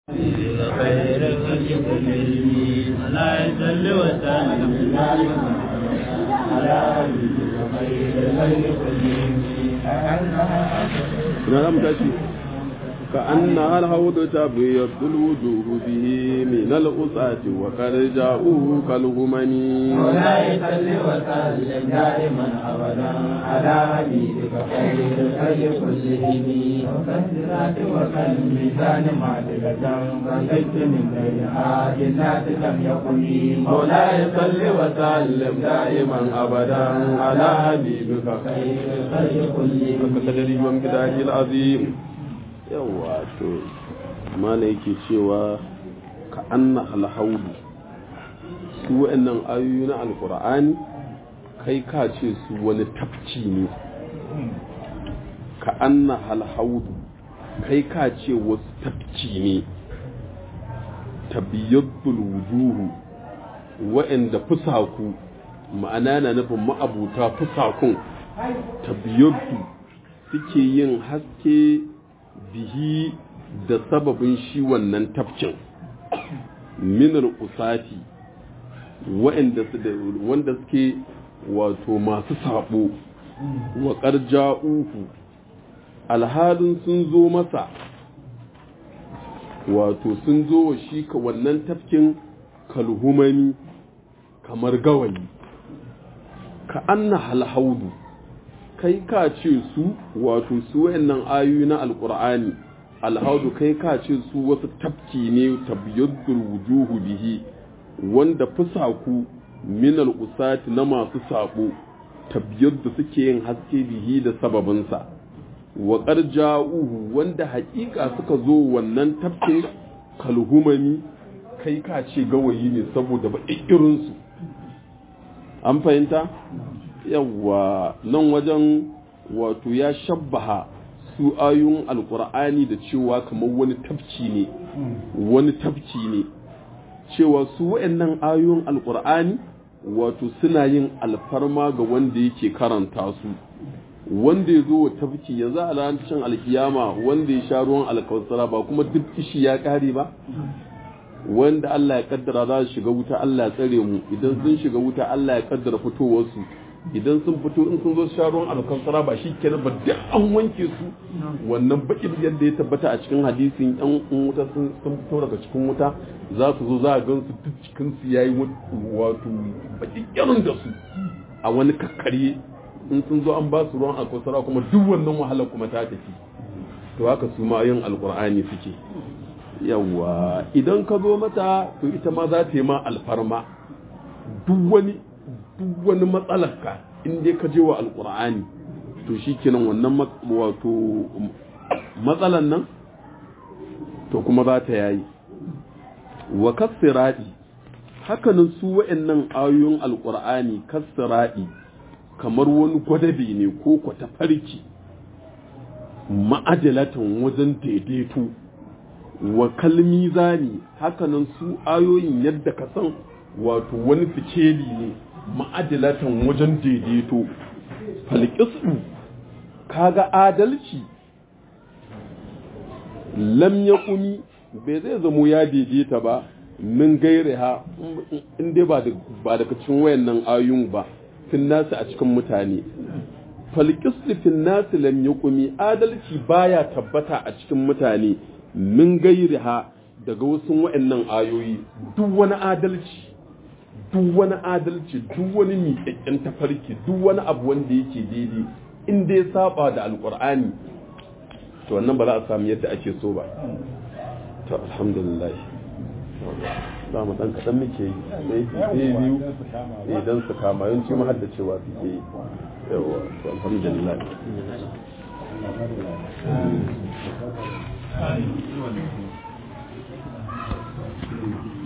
خير الخلق كلهم لا يسل وسلم على خير الخلق كلهم ina za mu tashi ka anna hal hawdu tabyaddu alwujuh bihi min al-usati wa qad ja'u kal humani ولا يسل وسلم دائما ابدا على حبيبك خير الخلق كلهم وكثرات وكالميزان معدلة فليس من غيرها جنات لم يكن مولاي صل وسلم دائما ابدا على حبيبك خير الخلق كلهم kadari wa miqdari al-azim yawa to mana yake cewa ka anna hal hawdu su wa'annan ayoyi na alqur'ani kai ka ce su wani tafci ne ka anna hal hawdu kai ka ce wasu tafci ne tabiyaddul wujuhu wa'anda fusaku ma'ana na nufin ma'abuta fusakun tabiyaddu suke yin haske bihi da sababin shi wannan tafkin minar usati wanda suke wato masu sabo wa ƙarja'uhu alhalin sun zo masa wato sun zo wa shi ka wannan tafkin kalhumani kamar gawayi ka anna halhaudu kai ka ce su wato su wayannan ayoyi na alqur'ani alhaudu kai ka ce su wasu tafki ne tabyaddul wujuhu bihi wanda fusaku min al-usati na masu sabo tabyaddu suke yin haske bihi da sababinsa wa qarja'uhu wanda haƙiƙa suka zo wannan tafkin kalhumani kai ka ce gawayi ne saboda ba irinsu an fahimta yawa nan wajen wato ya shabbaha su ayoyin alkur'ani da cewa kamar wani tafci ne wani tafci ne cewa su wa'annan ayoyin alkur'ani wato suna yin alfarma ga wanda yake karanta su wanda ya zo wa tafki yanzu a ranar alkiyama wanda ya sha ruwan alkawasara ba kuma duk kishi ya kare ba wanda Allah ya kaddara za su shiga wuta Allah ya tsare mu idan sun shiga wuta Allah ya kaddara fitowarsu idan sun fito in sun zo sha ruwan alkansara ba shi kenan ba duk an wanke su wannan bakin yadda ya tabbata a cikin hadisin yan wuta sun fito daga cikin wuta za su zo za a gan su duk cikin su yayi wato bakin irin da su a wani kakkare in sun zo an ba su ruwan alkansara kuma duk wannan wahala kuma ta tafi to haka su ma yin alkur'ani suke yawa idan ka zo mata to ita ma za ta yi ma alfarma duk wani duk wani matsalarka in dai ka je wa alkur'ani to shi kenan wannan wato matsalan nan to kuma za ta yayi wa kasiradi hakanan su wa'annan ayoyin alkur'ani kasiradi kamar wani gwadabe ne ko kwata farki ma'ajalatan wajen daidaito wa kalmi zani hakanan su ayoyin yadda ka san wato wani fikeli ne ma'adilatan wajen daidaito falƙisu kaga adalci lam ya kumi bai zai zamo ya daidaita ba min gaire ha in dai ba daga cikin wayannan ayun ba fin nasu a cikin mutane falƙisu fin nasu lam ya kumi adalci baya tabbata a cikin mutane min gaire ha daga wasu wayannan ayoyi duk wani adalci duk wani adalci duk wani miƙaƙƙen tafarki duk wani abu wanda yake daidai in dai saba da alƙur'ani to wannan ba za a samu yadda ake so ba to alhamdulillah za mu ɗan kaɗan muke yi sai biyu idan su kama yanci mu hadda cewa suke yi yawa to alhamdulillah Thank you.